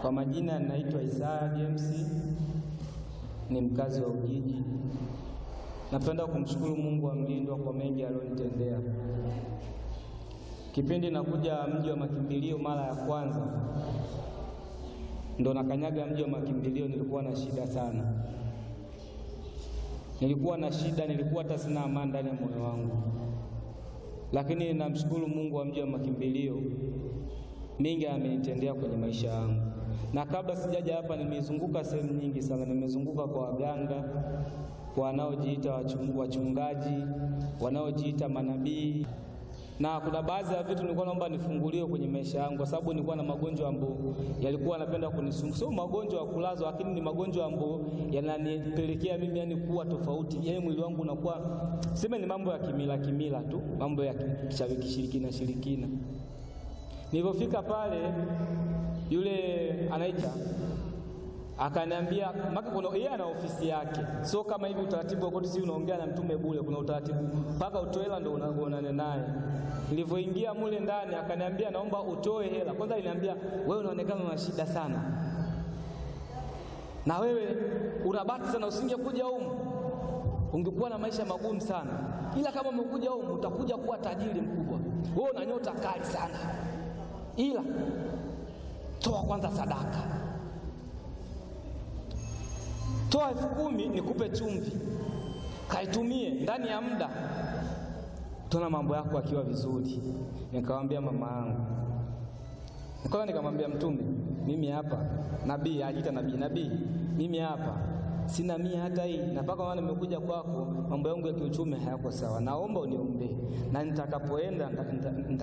Kwa majina naitwa Isaya James, ni mkazi wa Ujiji. Napenda kumshukuru Mungu wa mlindwa kwa mengi aliyonitendea. Kipindi nakuja mji wa makimbilio mara ya kwanza, ndo nakanyaga mji wa makimbilio, nilikuwa na shida sana, nilikuwa na shida, nilikuwa hata sina amani ndani ya moyo wangu, lakini namshukuru Mungu wa mji wa makimbilio, mingi amenitendea kwenye maisha yangu. Na kabla sijaja hapa, nimezunguka sehemu nyingi sana, nimezunguka kwa waganga, kwa wanaojiita wachungaji, wanaojiita manabii na kuna baadhi ya vitu nilikuwa naomba nifunguliwe kwenye maisha yangu, kwa sababu nilikuwa na magonjwa ambayo yalikuwa yanapenda kunisumbua. Sio magonjwa ya kulazwa, lakini ni magonjwa ambayo yananipelekea mimi yani kuwa tofauti, yani mwili wangu unakuwa sema, ni mambo ya kimila kimila tu, mambo ya kishirikina shirikina. Nilipofika pale, yule anaita akaniambia maka kuna yeye ana ofisi yake, sio kama hivi utaratibu wa si unaongea na mtume bure. Kuna utaratibu mpaka utoe hela ndio unaonana naye. Nilivyoingia mule ndani, akaniambia naomba utoe hela kwanza. Aliniambia wewe unaonekana una shida sana, na wewe unabati sana, usingekuja humu ungekuwa na maisha magumu sana, ila kama umekuja humu utakuja kuwa tajiri mkubwa. Wewe una nyota kali sana, ila toa kwanza sadaka toa elfu kumi nikupe chumvi, kaitumie ndani ya muda, tona mambo yako akiwa vizuri. Nikamwambia mama yangu, nikaona, nikamwambia Mtume, mimi hapa nabii, ajiita nabii, nabii, mimi hapa sina mia hata hii, na mpaka maana nimekuja kwako, mambo yangu ya kiuchumi hayako sawa, naomba uniombee, na nitakapoenda